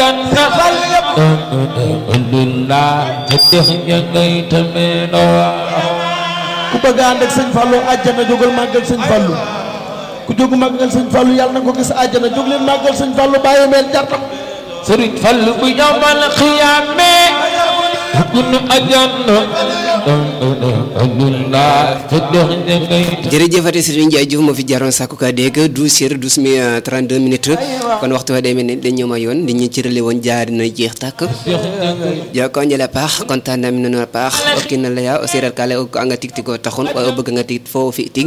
àjjana alhamdulillah te dex ya ngay tameenoo ku bëgg a ànd ak sëñ Fallou àjjana jógal màggal sëñ Fallou ku jógu màggal sëñ Fallou yàlla na ko gis àjjana jóg leen màggal sëñ Fallou bàyyi meel jartam sëriñ Fallu bu yawmal xiyaame kunu àjjana alhamdulillah te dex ya ngay jërëjëfate Serigne Ndiaye Diouf moo fi jaroon sàkku ka dégg 12 heures 12 minutes 32 minutes kon waxtu wa day mel ni dañ ñëw ma yoon li ñu cërale woon jaar na jeex tàkk joko njëla paax kontaan naa mi noonu a paax o kiin na leya o séeréer ka lay o anga tig tigoo taxun waaye o bëgg nga tig foo fi tig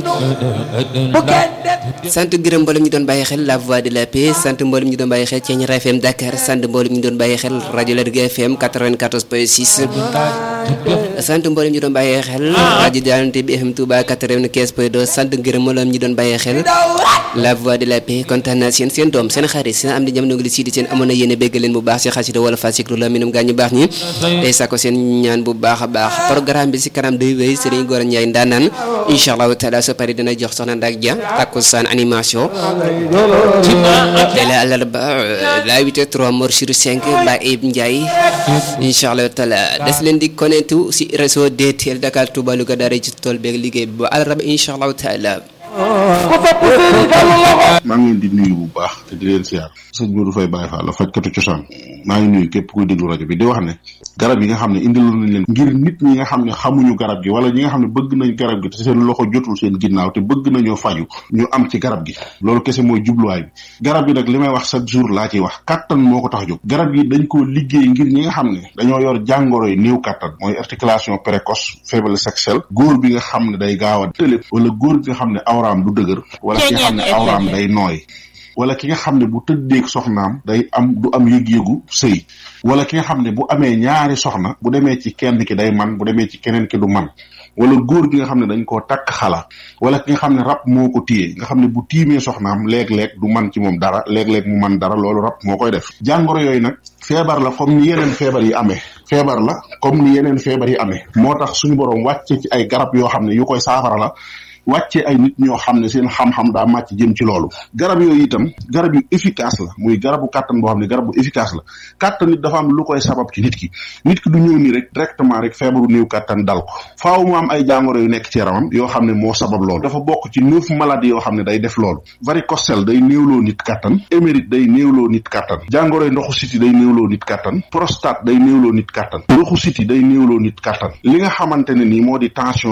sant gërëm mboolem ñu doon bàyyi xel la voix de la paix sant mboolem ñu doon bàyyi xel Thiéniere FM Dakar sant mboolem ñu doon bàyyi xel rajo Lergui FM 94.6 sant mboolem ñu doon bàyyi xel rajo Dianté bi FM Touba 95.2 sant gërëm mboolem ñu doon bàyyi xel la voix de la paix kontaan naa seen seen doom seen xarit seen am di jamono ngi li sii di seen amoon na yéene bégg leen bu baax si xasida wala fasikru la minum gaañu baax ñi tey sako seen ñaan bu baax a baax programme bi si kanam day wéy Serigne Gora Ndiaye ndaanaan incha allahu taala so pare dina jox soxna Ndak Dia takkusaan animation tey la àllarba la 8 3 mor sur 5 ba Ib Ndiaye incha allahu taala des leen di connecté si réseau DTL Dakar Touba Louga daara ci tool beeg liggéey bi ba àllarba incha allahu taala maa ngi leen di nuyu bu baax te di leen siyaar sëñ Modou Faye Baye Fall la fajkatu cosaan maa ngi nuyu képp kuy déglu rajo bi di wax ne garab yi nga xam ne indiloon nañ leen ngir nit ñi nga xam ne xamuñu garab gi wala ñi nga xam ne bëgg nañ garab gi te seen loxo jotul seen ginnaaw te bëgg nañoo faju ñu am ci garab gi loolu kese mooy jubluwaay bi garab yi nag li may wax chaque jour laa ciy wax kattan moo ko tax jóg garab yi dañ koo liggéey ngir ñi nga xam ne dañoo yor jàngoro yi néew kattan mooy articulation précoce faiblesse sexuelle góor bi nga xam ne day gaaw a tëlëb wala góor bi nga xam ne awraam du dëgër wala ki nga xam ne awraam day nooy wala ki nga xam ne bu tëddeeg soxnaam day am du am yëg-yëgu sëy wala ki nga xam ne bu amee ñaari soxna bu demee ci kenn ki day man bu demee ci keneen ki du man wala góor gi nga xam ne dañ koo takk xala wala ki nga xam ne rab moo ko téye nga xam ne bu tiimee soxnaam léeg-léeg du man ci moom dara léeg-léeg mu man dara loolu rab moo koy def jàngoro yooyu nag feebar la comme ni yeneen feebar yi amee feebar la comme ni yeneen feebar yi amee moo tax suñu boroom wàcce ci ay garab yoo xam ne yu koy saafara la wàcce ay nit ñoo xam ne seen xam-xam daa màcc jëm ci loolu garab yooyu itam garab yu efficace la muy garabu kàttan boo xam ne garab bu efficace la kàttan nit dafa am lu koy sabab ci nit ki nit ki du ñëw nii rek directement rek feebaru néew kàttan dal ko faaw mu am ay jàngoro yu nekk ci yaramam yoo xam ne moo sabab loolu dafa bokk ci neuf maladies yoo xam ne day def loolu varicocèle day néewloo nit kàttan émérite day néewloo nit kàttan jàngoro yi ndoxu siti day néewloo nit kàttan prostate day néewloo nit kàttan ndoxu siti day néewloo nit kàttan li nga xamante ne nii moo di tension